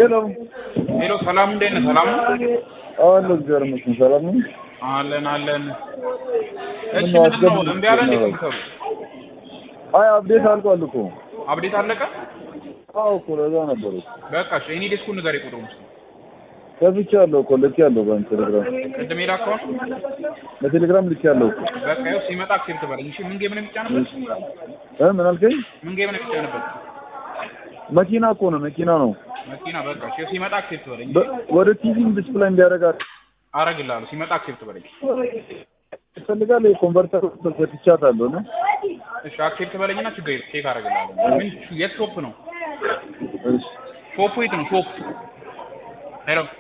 ሄሎ ሄሎ ሰላም እንዴት ነህ? ሰላም ነው? አለ እግዚአብሔር ይመስገን ሰላም ነው። አለን አለን። እሺ ምነው ምንድን ነው አስገቡ- እምቢ አለ እንዴ ኮምፒውተሩ? አይ አፕዴት አልቋል እኮ። አብዴት አለቀ? አዎ እኮ ለዛ ነበር እኮ በቃ እሺ እኔ ዴስኩን ንገረኝ ቁጥሩን እስኪ። ከፍቻለሁ እኮ ልኬያለሁ በቴሌግራም ቅድም የላከው ነው? በቴሌግራም ልኬያለሁ እኮ በቃ ይኸው ሲመጣ አክሴፕት በለኝ። እሺ ምን ጌም ነው የሚጫንበት? እ ምን አልከኝ? ምን ጌም ነው የሚጫንበት? መኪና እኮ ነው መኪና ነው። መኪና በቃ እሺ ሲመጣ አክሴፕት በለኝ። በ- ወደ ቲቪም ዲስፕላይ እንዲያደርጋት አረግልሃለሁ ሲመጣ አክሴፕት በለኝ። ይፈልጋል። የኮንቨርተር ሰጥቻታለሁ ነው እሺ አክሴፕት በለኝና ችግር የለም ቼክ አረግልሃለሁ። ምን የት ሾፕ ነው? እሺ ሾፑ የት ነው? ሾፕ ሄሎ